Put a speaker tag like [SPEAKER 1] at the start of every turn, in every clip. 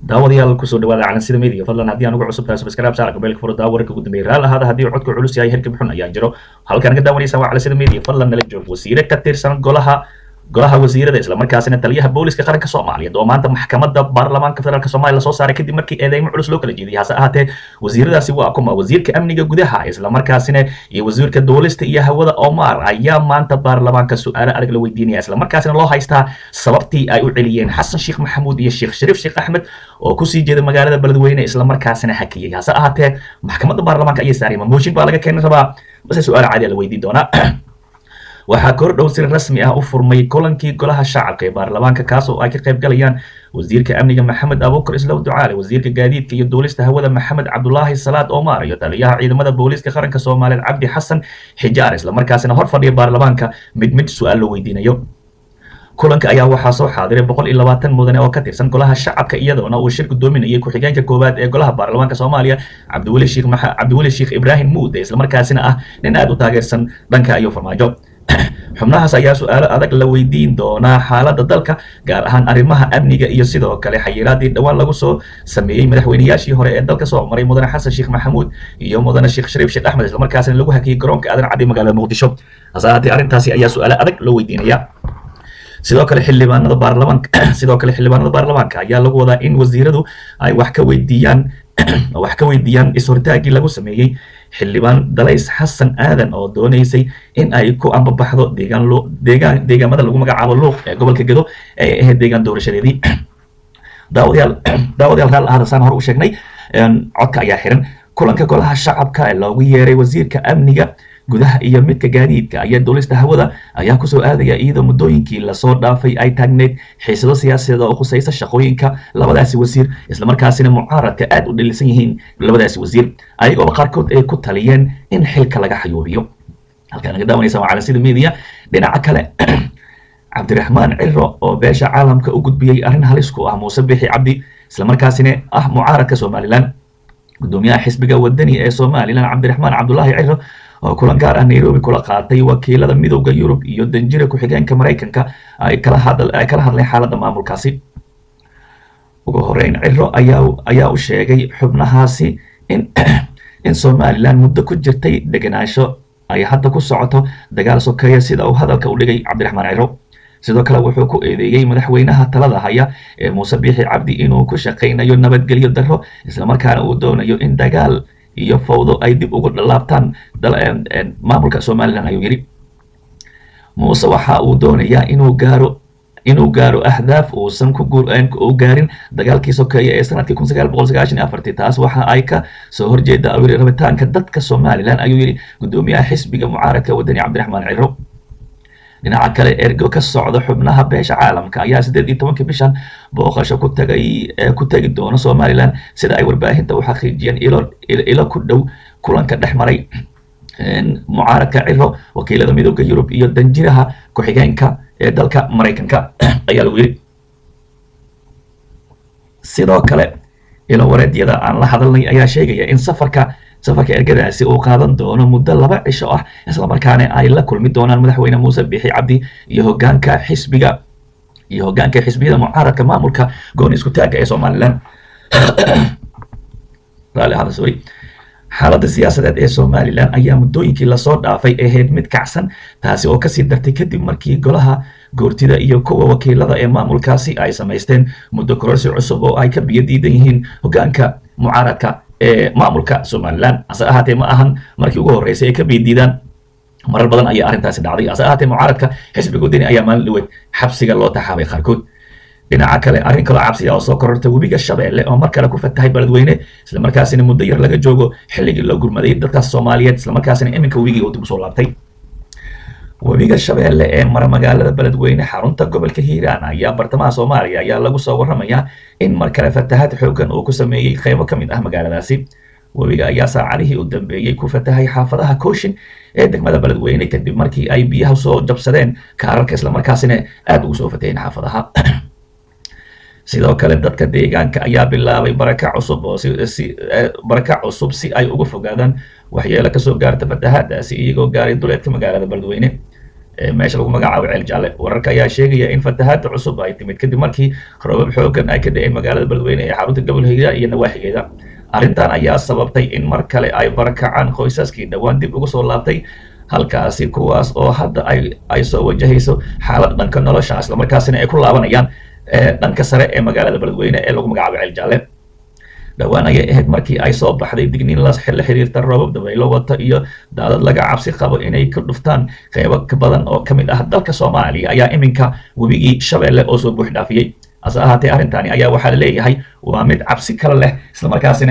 [SPEAKER 1] daawadayaal kusoo dhawaada calansida media fadlan haddii aan ugu cusub tahay subscribe saara gabeelka furo daawo wararka ugu dambeeyay raal ahaada haddii codku culus yahay herkib xun ayaa jiro halkaan ka daawanaysa waa calansida media fadlan nala joog wasiire ka tirsan golaha golaha wasiirada islamarkaasina taliyaha booliska qaranka soomaaliya oo maanta maxkamadda baarlamaanka federaalk soomaaliya lasoo saaray kadib markii eedeymo culus loo kala jeediyay hase ahaatee wasiiradaasi waa kuma wasiirka amniga gudaha islamarkaasina iyo wasiirka duulista iyo hawada omar ayaa maanta baarlamaanka su-aalo adag la weydiinaya islamarkaasina loo haystaa sababtii ay u celiyeen xasan sheekh maxamuud iyo sheekh shariif sheekh axmed oo kusii jeeda magaalada beledweyne islamarkaasina hakiyey hase ahaatee maxkamadda baarlamaanka ayay saareen mooshin baa laga keeni rabaa base su-aal caadi la weydiin doonaa waxaa kor dhow si rasmi ah u furmay kulankii golaha shacabka ee baarlamaanka kaas oo ay ka qayb galayaan wasiirka amniga maxamed abuukar islow ducaale wasiirka gaadiidka iyo duulista hawada maxamed cabdulaahi salaad omar iyo taliyaha ciidamada booliiska qaranka soomaaliyeed cabdi xasan xijaar islamarkaasina hor fadhiya baarlamaanka mid mid su-aal loo weydiinayo kulanka ayaa waxaa soo xaadiray boqol iyo labaatan mudane oo ka tirsan golaha shacabka iyadoona uu shir gudoominayay ku-xigeenka koowaad ee golaha baarlamaanka soomaaliya cabdiweli sheekh cabdiweli sheekh ibraahim muude islamarkaasina ah nin aada u taageersan dhanka iyo farmaajo xubnahaas ayaa su-aalo adag la weydiin doonaa xaaladda dalka gaar ahaan arrimaha amniga iyo sidoo kale xayiraadii dhowaan lagu soo sameeyey madaxweynayaashii hore ee dalka soo maray mudane xasan sheekh maxamuud iyo mudane sheekh shariif sheekh axmed islamarkaasina lagu hakiyey garoonka aadan caddi magaalada muqdisho hase ahaatee arrintaasi ayaa su-aalo adag loo weydiinaya sidoo kale xildhibaanada baarlamaanka sidoo kale xildhibaanada baarlamaanka ayaa lagu wadaa in wasiiradu ay wax ka weydiiyaan wax ka weydiiyaan is-hortaagii lagu sameeyey xildhibaan dalays xasan aadan oo doonaysay in ay ku ambabaxdo deegaan loo deegaan deegaamada lagu magacaabo luuq ee gobolka gedo ee ahayd deegaan doorashadeedii daawadayaal daawadayaal raal ahada saan hore u sheegnay codka ayaa xiran kulanka golaha shacabka ee loogu yeeray wasiirka amniga gudaha iyo midka gaadiidka ayaa duulista hawada ayaa kusoo aadaya iyadoo muddooyinkii lasoo dhaafay ay taagneyd xiisado siyaasadeed oo khusaysa shaqooyinka labadaasi wasiir islamarkaasina mucaaradka aad u dhalisan yihiin labadaasi wasiir ayagooba qaarkood ay ku taliyeen in xilka laga xayuubiyo halkaan naga daawanaysa waa calansida media dhinaca kale cabdiraxmaan ciro oo beesha caalamka u gudbiyey arrin halis ku ah muuse bixi cabdi islamarkaasina ah mucaaradka somalilan gudoomiyaha xisbiga wadani ee somalilan cabdiraxmaan cabdulaahi ciro oo kulan gaar ah nairobi kula qaatay wakiilada midowda yurub iyo danjira ku-xigeenka maraykanka ay kala ay kala hadleen xaaladda maamulkaasi ugu horeyn ciro ayaa ayaa u sheegay xubnahaasi in in somalilan muddo ku jirtay degenaansho ay hadda ku socoto dagaal sokeeya sida uu hadalka u dhigay cabdiraxmaan ciro sidoo kale wuxuu ku eedeeyey madaxweynaha talada haya ee muuse biixi cabdi inuu ku shaqaynayo nabadgelyo darro islamarkaana uu doonayo in dagaal iyo fawdo ay dib ugu dhalaabtaan maamulka somalilan ayuu yidhi muuse waxa uu doonayaa inuu gaaro inuu gaaro ahdaaf uusan ku u gaarin dagaalkii sokeeye ee sanadkii kun sagaal boqol sagaashan iyo afartii taas waxa ay ka soo horjeeda ayuu yidhi rabitaanka dadka somalilan ayuu yidhi gudoomiyaha xisbiga mucaaradka wadani cabdiraxmaan ciro dhinaca kale ergo ka socda xubnaha beesha caalamka ayaa siddeed iyo tobankii bishan booqasho ku tagay ku tegi doona somalilan sida ay warbaahinta u xaqiijiyeen ilo ilo ku dhow kulanka dhex maray mucaaradka ciro wakiilada midooda yurub iyo danjiraha ku-xigeenka ee dalka maraykanka ayaa lagu yidhi sidoo kale ilo wareedyada aan la hadalnay ayaa sheegaya in safarka safarka ergadaasi uu qaadan doono muddo laba cisho ah islamarkaana ay la kulmi doonaan madaxweyne muuse bixi cabdi iyo hogaanka xisbiga iyo hogaanka xisbiyada mucaaradka maamulka gooni isku taagga ee somalilan raalli ahada sorry xaaladda siyaasadeed ee somalilan ayaa muddooyinkii lasoo dhaafay ahayd mid kacsan taasi oo kasii dartay kadib markii golaha goortida iyo kuwa wakiilada ee maamulkaasi ay samaysteen muddo kororsi cusub oo ay ka biyo diidan yihiin hogaanka mucaaradka ee maamulka somalilan hase ahaatee ma ahan markii ugu horreysay ay ka biidiidaan marar badan ayaa arrintaasi dhacday hase ahaatee mucaaradka xisbiga wadani ayaa maalin dhaweed xabsiga loo taxaabay qaarkood dhinaca kale arrin kaloo cabsiya oo soo korortay webiga shabeelle oo mar kale ku fatahay beledweyne islamarkaasina muddo yar laga joogo xilligii loo gurmaday dadkaas soomaaliyeed islamarkaasina iminka webigii uu dib usoo laabtay webiga shabeelle ee mara magaalada beledweyne xarunta gobolka hiiraan ayaa bartamaha soomaaliya ayaa lagu soo warramayaa in mar kale fatahaad xoogan uu ku sameeyey qeybo ka mid ah magaaladaasi webiga ayaa saacadihii u dambeeyey ku fatahay xaafadaha kooshin ee degmada beledweyne kadib markii ay biyaha soo jabsadeen kaararka islamarkaasina aada ugu soo fataheen xaafadaha sidoo kale dadka deegaanka ayaa bilaabay baraka cusub oo si baraka cusub si ay uga fogaadaan waxyeelo kasoo gaarta fatahaadaasi iyagoo gaaray duleedka magaalada beledweyne meesha lagu magacaabo ceel jaalle wararka ayaa sheegaya in fatahaada cusub ay timid kadib markii roobab xoogan ay ka da-een magaalada beledweyne ee xarunta gobolka hiiraan iyo nawaaxigeeda arrintan ayaa sababtay in mar kale ay barakacaan qoysaskii dhowaan dib ugu soo laabtay halkaasi kuwaas oo hadda ay ay soo wajahayso xaalad dhanka nolosha islamarkaasina ay ku laabanayaan dhanka sare ee magaalada beledweyne ee lagu magacaabo ceel jaalle dhowaan ayay ahayd markii ay soo baxday digniin la xiriirta roobab dabaylo wata iyo daadad laga cabsi qabo inay ka dhuftaan qeybo ka badan oo ka mid ah dalka soomaaliya ayaa iminka webigii shabeelle oo soo buux dhaafiyey hase ahaatee arrintani ayaa waxaa la leeyahay waa mid cabsi kale leh islamarkaasina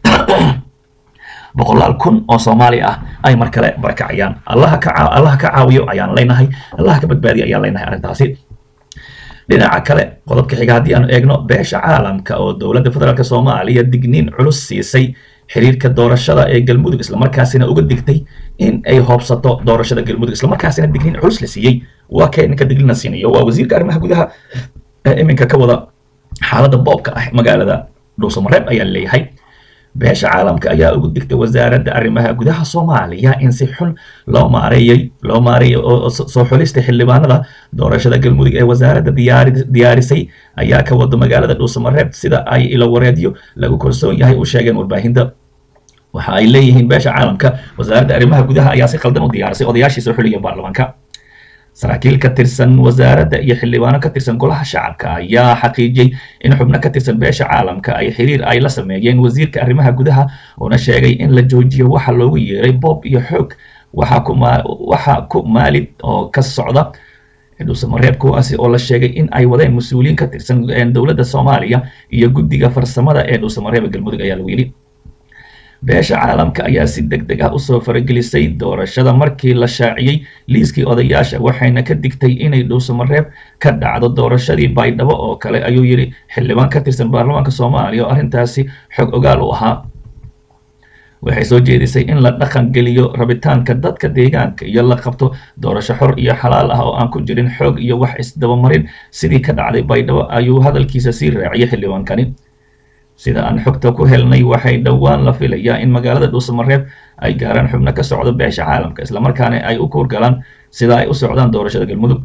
[SPEAKER 1] boqolaal kun oo soomaali ah ay mar kale barakacayaan allaha ka allaha ka caawiyo ayaan leenahay allaha ka badbaadiya ayaan leenahay arrintaasi dhinaca kale qodobka xiga haddii aanu eegno beesha caalamka oo dowladda federaalk soomaaliya digniin culus siisay xiriirka doorashada ee galmudug islamarkaasina uga digtay in ay hoobsato doorashada galmudug islamarkaasina digniin culus la siiyey waa kee ninka digniina siinayo waa wasiirka arrimaha gudaha ee iminka ka wada xaaladda boobka ah magaalada dhuusamareeb ayaa leeyahay beesha caalamka ayaa ugu digtay wasaaradda arrimaha gudaha soomaaliya in si xun loo maareeyey loo maareeyay oo soo xulista xildhibaanada doorashada galmudug ee wasaaradda diyaari diyaarisay ayaa ka wada magaalada dhuusamareeb sida ay ilo wareedyo lagu kalsoon yahay u sheegeen warbaahinta waxa ay leeyihiin beesha caalamka wasaaradda arrimaha gudaha ayaa si khaldan u diyaarisay odayaashii soo xuliya baarlamaanka saraakiil ka tirsan wasaaradda iyo xildhibaano ka tirsan golaha shacabka ayaa xaqiijiyey in xubno ka tirsan beesha caalamka ay xiriir ay la sameeyeen wasiirka arrimaha gudaha uuna sheegay in la joojiyo waxa loogu yeeray boob iyo xoog waxa ku waxa ku maalid oo ka socda dhuusamareeb kuwaasi oo la sheegay in ay wadeen mas-uuliyiin ka tirsan dowladda soomaaliya iyo guddiga farsamada ee dhuusamareeb galmudug ayaa lagu yidhi beesha caalamka ayaa si deg deg ah usoo faragelisay doorashada markii la shaaciyey liiskii odayaasha waxayna ka digtay inay dhuusamareeb ka dhacdo doorashadii baydhabo oo kale ayuu yidhi xildhibaan ka tirsan baarlamaanka soomaaliya oo arrintaasi xog ogaal u ahaa waxay soo jeedisay in la dhaqan geliyo rabitaanka dadka deegaanka iyo la qabto doorasho xor iyo xalaal ah oo aan ku jirin xoog iyo wax isdabamarin sidii ka dhacday baydhabo ayuu hadalkiisa sii raaciyay xildhibaankani sida aan xogta ku helnay waxay dhowaan la filayaa in magaalada dhuusamareeb ay gaaraan xubno ka socda beesha caalamka islamarkaana ay u kuurgalaan sida ay u socdaan doorashada galmudug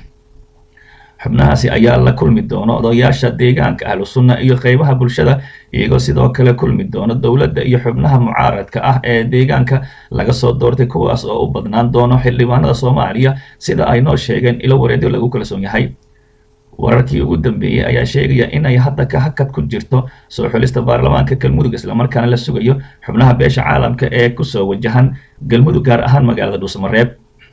[SPEAKER 1] xubnahaasi ayaa la kulmi doono odayaasha deegaanka ahlu sunna iyo qeybaha bulshada iyagoo sidoo kale kulmi doono dowladda iyo xubnaha mucaaradka ah ee deegaanka laga soo doortay kuwaas oo u badnaan doono xildhibaanada soomaaliya sida ay noo sheegeen ilo wareedyo lagu kalsoon yahay wararkii ugu dambeeyey ayaa sheegaya inay hadda ka hakad ku jirto soo xulista baarlamaanka galmudug islamarkaana la sugayo xubnaha beesha caalamka ee kusoo wajahan galmudug gaar ahaan magaalada dhuusamareeb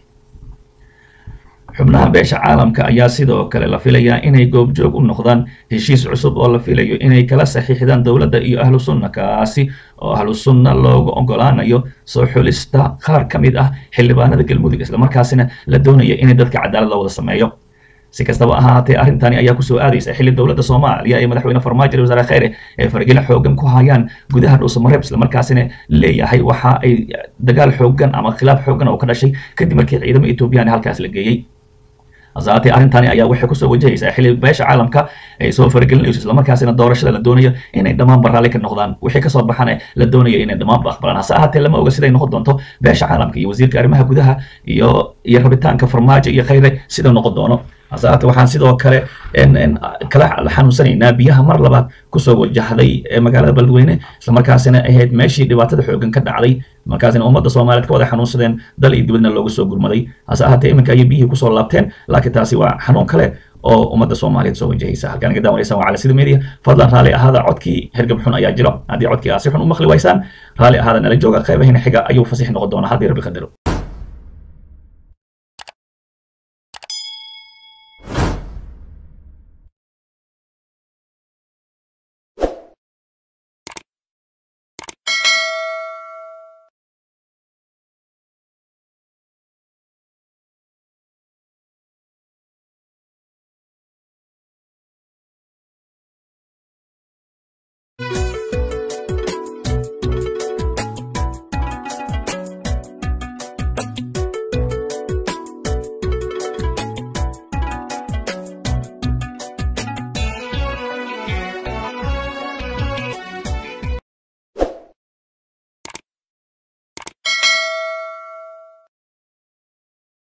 [SPEAKER 1] xubnaha beesha caalamka ayaa sidoo kale la filayaa inay goobjoog u noqdaan heshiis cusub oo la filayo inay kala saxiixdaan dowladda iyo ahlu sunna kaasi oo ahlu sunna loogu ogolaanayo soo xulista qaar ka mid ah xildhibaanada galmudug islamarkaasina la doonaya inay dadka cadaalad loo wada sameeyo si kastaba ahaatee arrintani ayaa kusoo aadaysa xilli dowladda soomaaliya ee madaxweyne farmaajo iyo wasaare kheyre ee fargelin xoogan ku hayaan gudaha dhuusamareeb islamarkaasina leeyahay waxa ay dagaal xoogan ama khilaaf xoogan oo ka dhashay kadib markii ciidamo etoobiyaan halkaas la geeyey hasaatee arrintani ayaa waxay kusoo wajahaysaa xilli beesha caalamka ay soo faragelinayso islamarkaasina doorashada la doonayo inay dhammaan baraalli ka noqdaan wixii kasoo baxana la doonayo inay dhammaanba aqbalaan hase ahaatee lama oga siday noqon doonto beesha caalamka iyo wasiirka arrimaha gudaha iyo iyo rabitaanka farmaajo iyo kheyre sida noqon doono hase ahaatee waxaan sidoo kale kala xanuunsanaynaa biyaha mar labaad kusoo wajahday magaalada beledweyne islamarkaasina ahayd meeshii dhibaatada xoogan ka dhacday markaasina ummadda soomaaliyeed ka wada xanuunsadeen dal iyo dibadna loogu soo gurmaday hase ahaatee iminka ayay biyihii kusoo laabteen laakiin taasi waa xanuun kale oo ummadda soomaaliyeed soo wajahaysa halkaan iga daawanaysaan waa cali sida media fadlan raalli ahaada codkii hergab xun ayaa jiro haddii codkii aad si xun u maqli waysaan raalli ahaada nala jooga qeybahiina xiga ayuu fasix noqon doonaa haddii rabbi qadaro